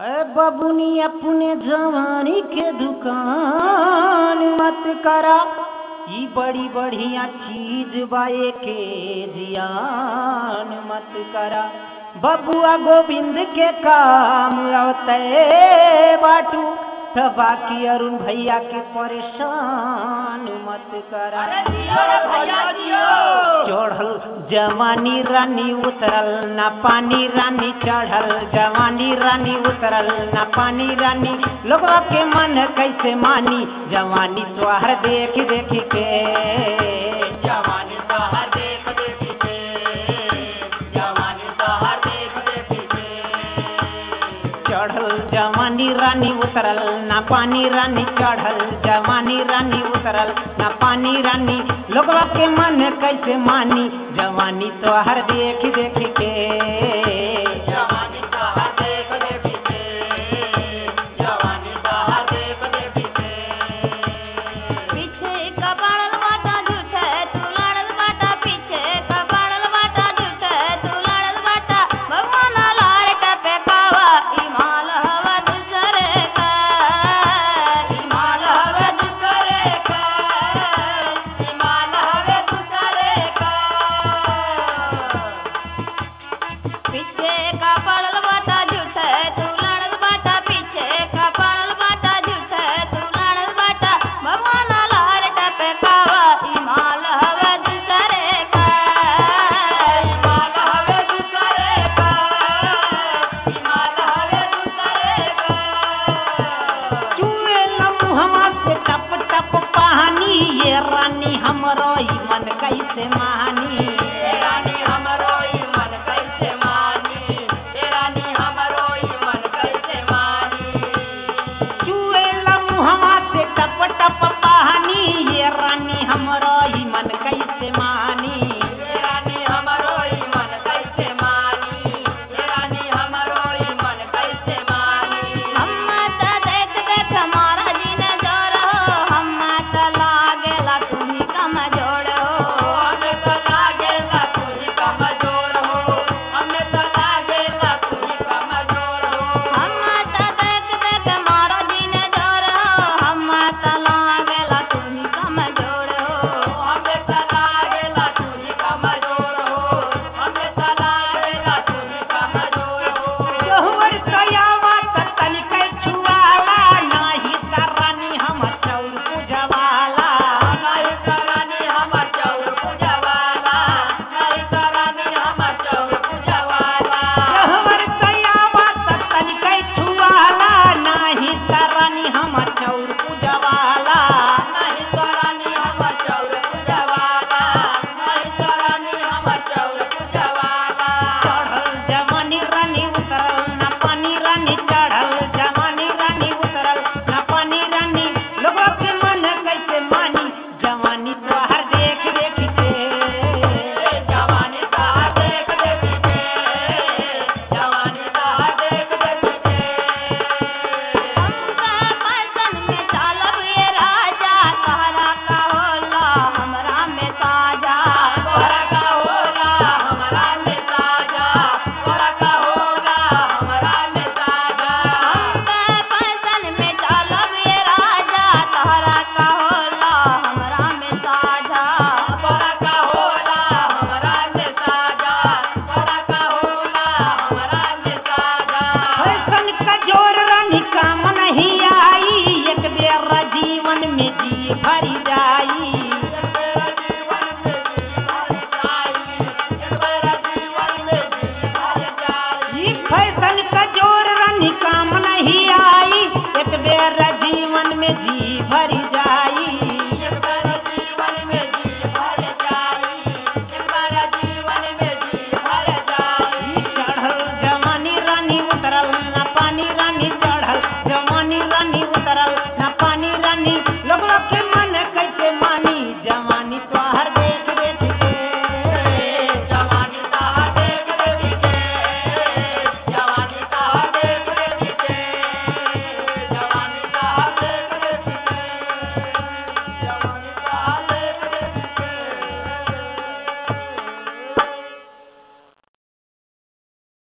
अरे बबुनी अपने जवानी के दुकान मत करा ई बड़ी बढ़िया चीज बाए के जियान मत करा बबुआ गोविंद के काम आवते बाटू त बाकी अरुण भैया के परेशान मत करा चढ़ल जवानी रानी उतरल ना पानी रानी चढ़ल जवानी रानी उतरल ना पानी रानी लोगवा के मन कैसे मानी जवानी तोहर देख देख के जवानी तोहर देख देख के जवानी तोहर देख देख के चढ़ल जवानी रानी उतरल ना पानी रानी चढ़ल जवानी रानी उतरल ना पानी रानी लोगवा के मन कैसे मानी जवानी तो हर देख देख के जवानी तो हर देख देख के जवानी तो हर देख देख के पीछे का पड़ल बाटा झूठे तू लड़ल बाटा पीछे का पड़ल बाटा झूठे तू लड़ल बाटा भगवान लाल टपे कावा इमाल हवा दूसरे का इमाल हवा दूसरे का इमाल हवा दूसरे का पीछे का पड़ल बाटा झूठे तू लड़ल बाटा पीछे का पड़ल बाटा झूठे तू लड़ल बाटा भगवान लाल टपे कावा इमाल हवे दूसरे का इमाल हवे दूसरे का इमाल हवे दूसरे का चुए लम्हा से टप टप पानी ये रानी हमरो ई मन कैसे मानी ए रानी हमरो ई मन कैसे मानी ए रानी हमरो ई मन कैसे मानी चुए लम्हा से टप टप पानी ये रानी हमरो ई मन कैसे मानी ए रानी हमरो ई मन कैसे मानी ए रानी हमरो ई मन कैसे मानी हम त देख देख हमारा जीन जोर हो हम त लागेला तुम्ही कम जोड़ो हमें त लागेला तुम्ही कम जोड़ो हमें त लागेला तुम्ही कम जोड़ो हम त देख देख हमारा जीन जोर हो हम त लागेला तुम्ही कम जोड़ो हमें त लागेला तुम्ही कम जोड़ो हमें त लागेला तुम्ही कम जोड़ो जोहर कयावा त तनिकै छुआला नाही त रानी हम चौर पूजवाला नहीं करानी हमर चौर पूजवाला नहीं करानी हमर चौर पूजवाला जोहर कयावा त तनिकै छुआला नाही त रानी हम चौर पूजवाला नहीं करानी हमर चौर पूजवाला नहीं करानी हमर चौर पूजवाला चढ़ल जवानी रानी उतरल ना पानी रानी चढ़ल जवानी रानी उतरल ना पानी रानी लोगों के मन कैसे मानी जवानी तोहर देख देख के जवानी का देख देख के जवानी का देख देख के हम फैशन में चालब ये राजा तोहरा का होला हमरा में ताजा तोहरा का होला हमरा में ताजा तोहरा का होला हमरा में ताजा हम फैशन में चालब ये राजा तोहरा का होला हमरा में ताजा तोहरा का होला हमरा में ताजा तोहरा का होला हमरा में ताजा फैशन का जोर रानी काम नहीं आई एक बेर जीवन में जी भरी जाई ई फैशन का जोर रानी काम